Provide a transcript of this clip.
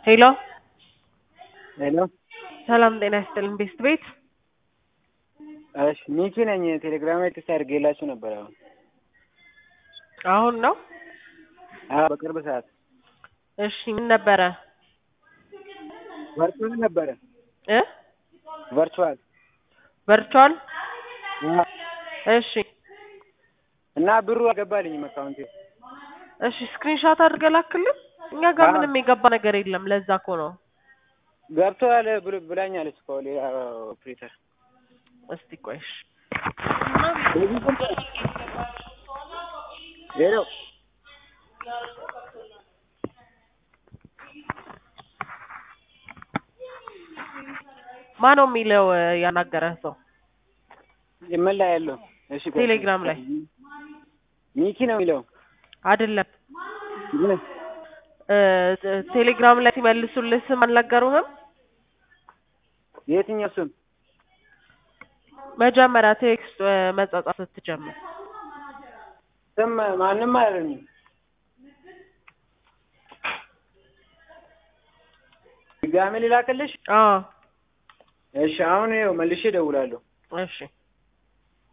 ሄሎ ሄሎ ሰላም ጤና ይስጥልን ቤስት ቤት እሺ ሚኪ ነኝ ቴሌግራም ላይ ቴክስት አድርጌላችሁ ነበር አሁን አሁን ነው አዎ በቅርብ ሰዓት እሺ ምን ነበረ ቨርቹዋል ነበረ እ ቨርቹዋል ቨርቹዋል እሺ እና ብሩ አልገባልኝም አካውንቴ እሺ ስክሪንሾት አድርገህ ላክልን እኛ ጋር አዎ። ምንም የገባ ነገር የለም ለዛ እኮ ነው ገብተዋል ብሎ- ብላኛለች እኮ ሌላ ኦፕሬተር እስቲ ቆይ እሺ ሄሎ ማን ነው የሚለው እ፣ ያናገረህ ሰው ምን ላይ ያለው እሺ ቆይ። ቴሌግራም ላይ ሚኪ ነው የሚለው አይደለም ምን? እ፣ ቴ- ቴሌግራም ላይ ሲመልሱልህ ስም አልነገሩህም የትኛው ስም መጀመሪያ ቴክስት እ፣ መጻጻፍ ስትጀምር ስም ማንም አላለኝም ድጋሜ ልላክልሽ አዎ እሺ አሁን ይኸው መልሼ እደውላለሁ እሺ